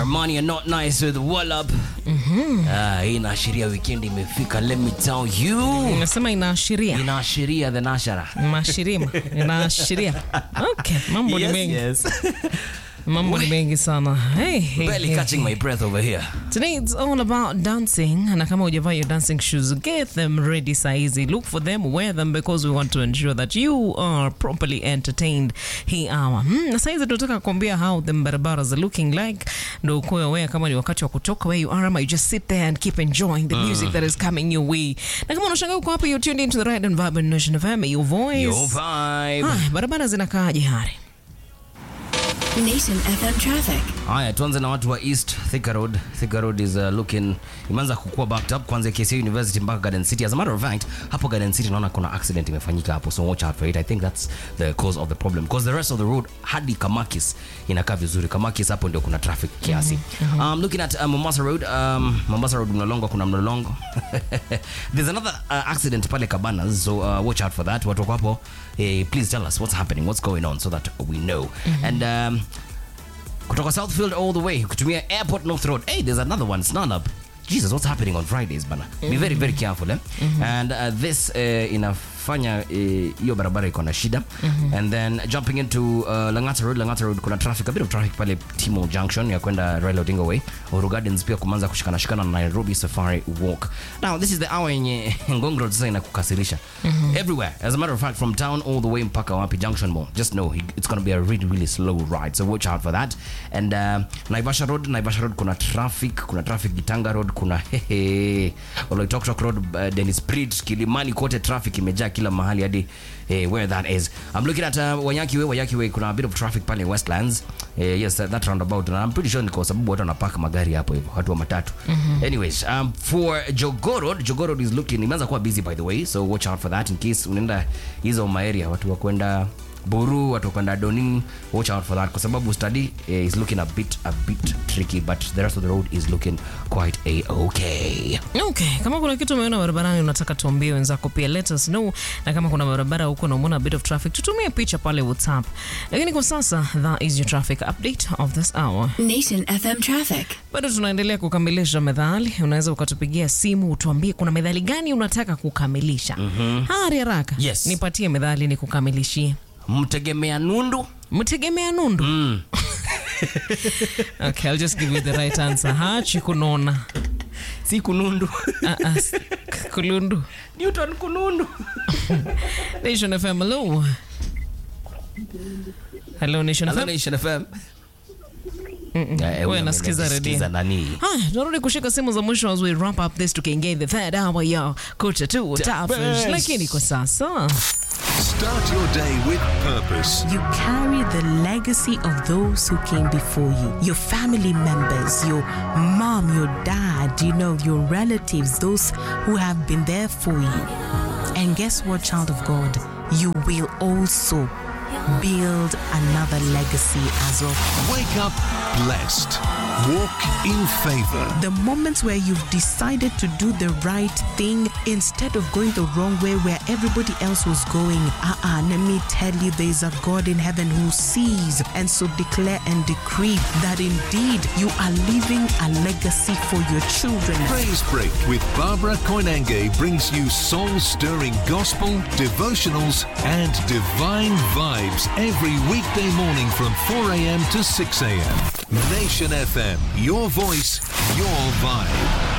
Armani are not nice with Wallop. Ah, hii inaashiria weekend imefika. Let me tell you. Unasema inaashiria Inaashiria the nashara. mashirima inaashiria. Okay, mambo ni Yes, mengi, yes. mambo ni mengi sana. Hey, hey, Barely hey, catching my breath over here. Today it's all about dancing na kama hujavaa your dancing shoes get them ready saizi look for them wear them because we want to ensure that you are properly entertained hii hour hmm, na saizi tunataka kuambia how the barabaras are looking like ndo ukuwe aware kama ni wakati wa kutoka where you are ama you just sit there and keep enjoying the music that is coming your way na kama unashangaa uko hapa you're tuned into the right and vibrant nation FM your voice Your vibe. Haya, barabara zinakaaje hari Nation FM traffic. Haya, tuanze na watu wa East Thika Road. Thika Road is uh, looking imeanza kukua backed up kuanzia KCA University mpaka Garden City. As a matter of fact, hapo Garden City naona kuna accident imefanyika hapo, so watch out for it. I think that's the cause of the problem because the rest of the road hadi Kamakis inakaa vizuri. Kamakis hapo ndio kuna traffic kiasi. Um, looking at uh, Mombasa Road, um, Mombasa Road mlolongo kuna mlolongo. There's another uh, accident pale Cabanas, so uh, watch out for that. Watu wako hapo, eh, please tell us what's happening, what's going on so that we know. And um, kutoka southfield all the way kutumia airport north road hey there's another one snarnup jesus what's happening on fridays bana be very very careful eh? and uh, this uh, inafanya eh, hiyo barabara iko na shida and then jumping into uh, langata road langata road kuna traffic a bit of traffic pale timo junction ya kwenda raila odinga way Uhuru gardens pia kumanza kushikana shikana na nairobi safari walk now this is the hour yenye ngong road sasa inakukasirisha everywhere as a matter of fact from town all the way mpaka wapi junction mall just know it's going to be a really really slow ride so watch out for that and uh, naivasha road naivasha road kuna traffic kuna traffic gitanga road kuna hehe oloitoktok road uh, denis bridge kilimani kote traffic imejaa kila mahali hadi eh, where that is i'm looking at uh, wayaki way wayaki way kuna a bit of traffic pale westlands eh, yes that, that roundabout and i'm pretty sure ni kwa sababu watu wanapaka magari hapo hivyo watu wa matatu anyways um, for jogorod jogorod is looking imeanza kuwa busy by the way so watch out for that in case unaenda hizo maeria watu wa kwenda buru watu wa kwenda donin watch out for that kwa sababu study eh, is looking a bit a bit tricky but the rest of the road is looking quite a okay Okay, kama kuna kitu umeona barabarani unataka tuambie wenzako pia let us know, na kama kuna barabara huko na umeona a bit of traffic tutumie picha pale WhatsApp. Lakini kwa sasa that is your traffic update of this hour. Nation FM traffic. Bado tunaendelea kukamilisha methali. Unaweza ukatupigia simu utuambie kuna methali gani unataka kukamilisha. Hari haraka, Yes. nipatie methali nikukamilishie. mtegemea nundu Mtegemea nundu. Okay, I'll just give you the right answer. Hachi kunona. si kunundu Ah, ah, s- kulundu. newton kunundu Nation FM, hello. Hello, Nation Hello, FM. Nation FM. Eh, Wewe huyu nasikiza anasikiza redio. nani Haya, tunarudi kushika simu za mwisho as we wrap up this tukiingia the third hour ya Culture tu Tafish. Tafish. Lakini kwa sasa Start your day with purpose. You carry the legacy of those who came before you, your family members, your mom, your dad, you know, your relatives, those who have been there for you. And guess what, child of God? You will also build another legacy as well. Wake up blessed. Walk in favor. The moments where you've decided to do the right thing instead of going the wrong way where everybody else was going. Uh-uh, let me tell you, there's a God in heaven who sees. And so declare and decree that indeed you are leaving a legacy for your children. Praise Break with Barbara Koinange brings you soul stirring gospel, devotionals, and divine vibes every weekday morning from 4 a.m. to 6 a.m. Nation FM, your voice, your vibe.